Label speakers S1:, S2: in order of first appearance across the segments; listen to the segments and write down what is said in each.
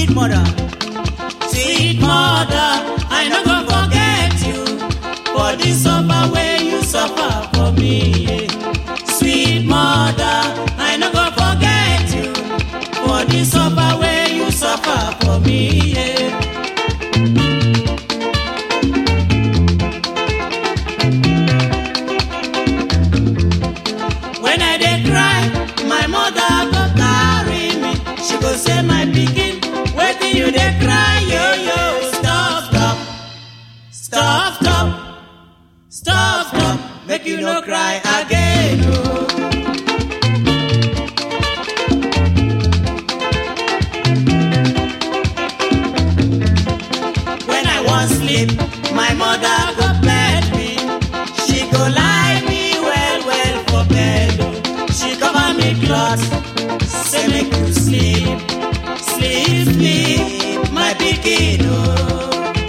S1: sweet mother.
S2: Sweet mother, I no go forget you for the suffer way you suffer for me. yeah. Sweet mother, I no go forget you for the suffer way you suffer for me. yeah. When I dey cry, my mother go carry me. She go say, my pikin, wetin you dey cry, yo yo. Stop, stop, stop, stop, stop, stop. Make you no cry again. Oh. When I wan sleep, my mother go bed me. She go lie me well well for bed. oh. She cover me cloth, say make you sleep, sleep, sleep, my pikin. Oh.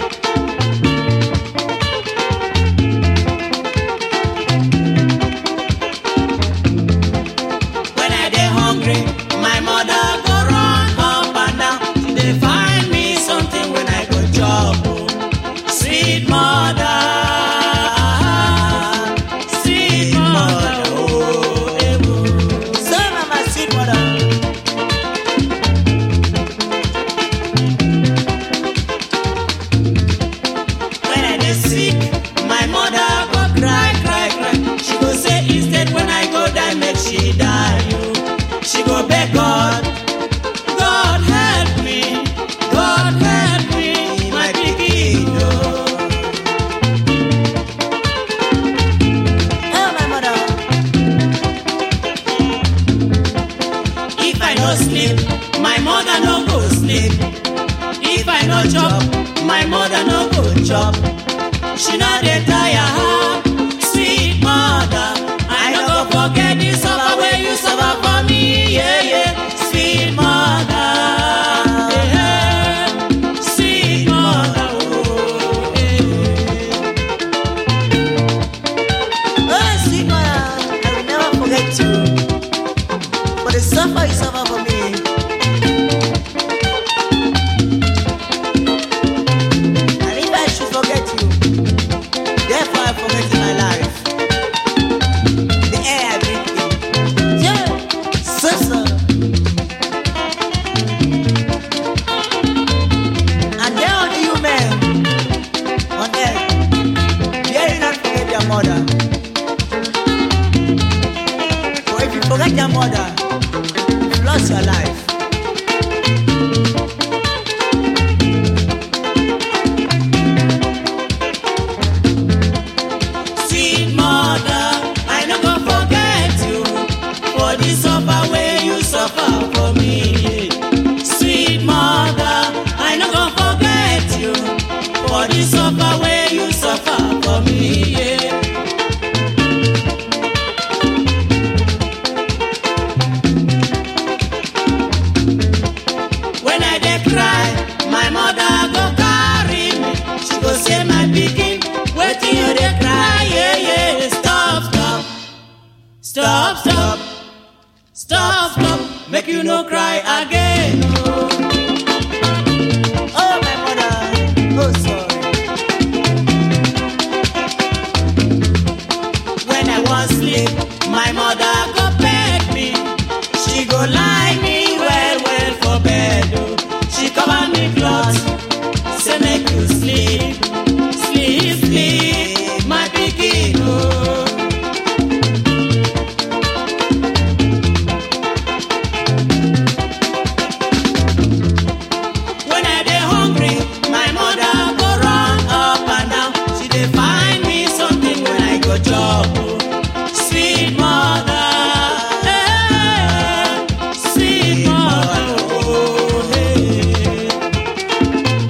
S2: When I dey hungry, my mother go run up and down. She dey find me something when I go chop. oh. Sweet mother, sweet mother, oh, eh, oh.
S1: So na my sweet mother.
S2: When I dey sick, my mother go cry, cry, cry. She go say instead when I go die, make she die. Oh. She go beg God, God help me, God help me, my pikin. Oh.
S1: Oh, my mother.
S2: If I no sleep, my mother no go sleep. If I no chop, my mother no go chop. She no dey tire her, sweet mother. I no go forget the suffer wey you suffer for me, yeah yeah. Sweet mother, yeah, yeah. sweet mother, oh, yeah.
S1: Oh, sweet mother. I will never forget you. For the suffer you suffer for me. And if I should forget you, therefore I forget my life. The air I breathe in. Yeah, so so. And there are you men on earth, dare you not forget your mother. For if you forget your mother, you lost your life.
S2: Sweet mother, I no go forget you for the suffer way you suffer for me. Sweet mother, I no go forget you for the suffer way you suffer for me. Yeah. When I dey cry, my mother go carry me. She go say, my pikin, wetin you dey cry? Yeah, yeah. Stop, stop, stop, stop, stop, stop. Make you no cry again. Oh.
S1: Oh, my mother, oh, sorry.
S2: When I wan sleep, my mother go beg me. She go lie me well well for bed. Oh. She cover me cloth, say make you sleep, sleep, sleep, my pikin. Oh. When I dey hungry, my mother go run up and down. She dey find me something when I go chop. oh. Sweet mother, eh, sweet mother, oh, hey.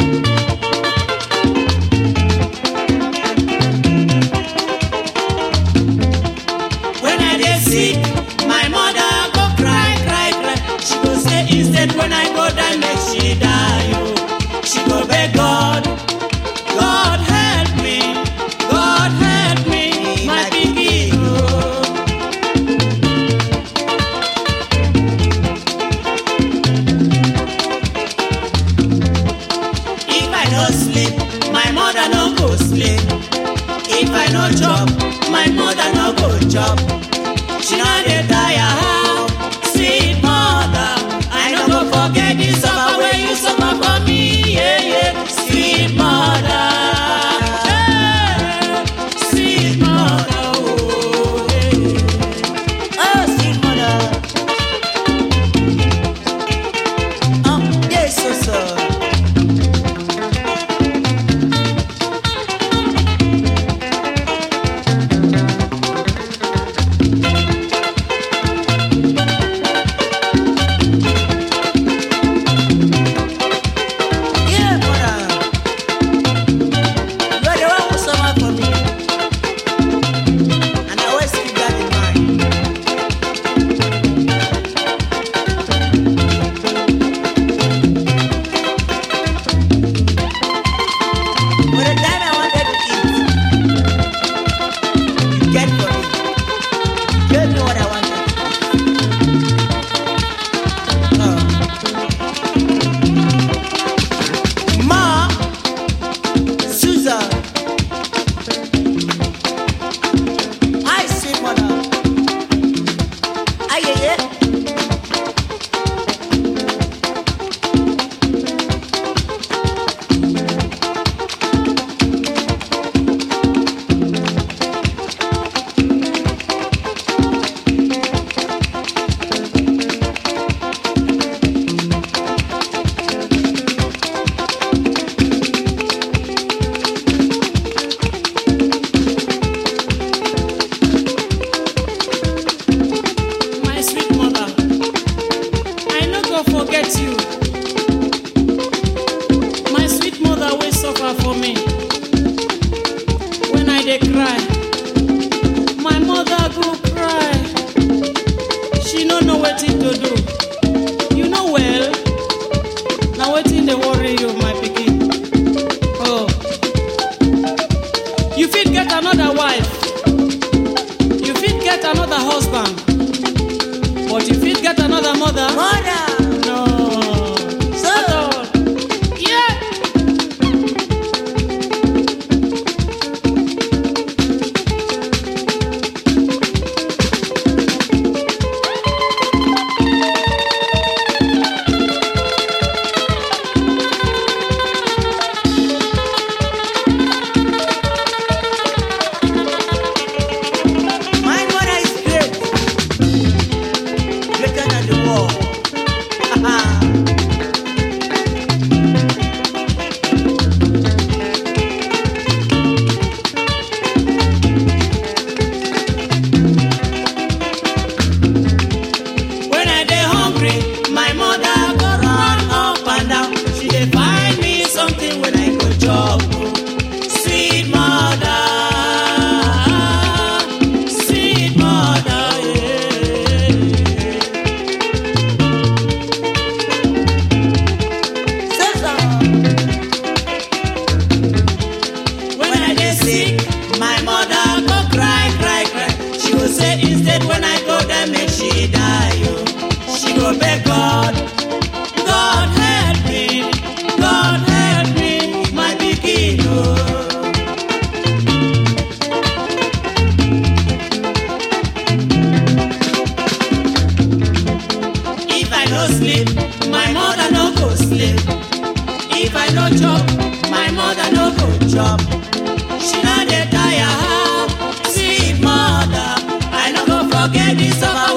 S2: chop. She no dey tire how sweet mother. I no go forget the suffer wey you suffer for me, yeah yeah. Sweet mother, yeah. Sweet mother, oh yeah.
S1: Oh, sweet mother. Um, yes, so, so. Yeah, mother. You are the one who suffer for me. And I always keep that in mind. For the time I wanted to eat, you get for me. You gave me what I wanted. Oh. Ma, Susan, hi, sweet mother. Aye, aye, aye.
S2: My sweet mother, I no go forget you. My sweet mother will suffer for me. When I dey cry, my mother go cry. She no know wetin to do. You know well, na wetin dey worry you, my pikin. Oh, you fit get another wife. You fit get another husband. But you fit get another mother?
S1: Mother,
S2: No.
S1: So-
S2: At all. Yeah.
S1: my mother is great. Greater than the world.
S2: When I dey hungry, my mother go run up and down. She dey find me something when I go chop. oh. Sweet mother, sweet mother, yeah.
S1: So, so.
S2: When I dey sick, my mother go cry, cry, cry. She go say instead when I go there make she die. Oh. She go beg God, God help me, God help me, my pikin. Oh. If I no sleep, my mother no go sleep. If I no chop, my mother no go chop. She no dey tire how sweet mother. I no go forget the suffer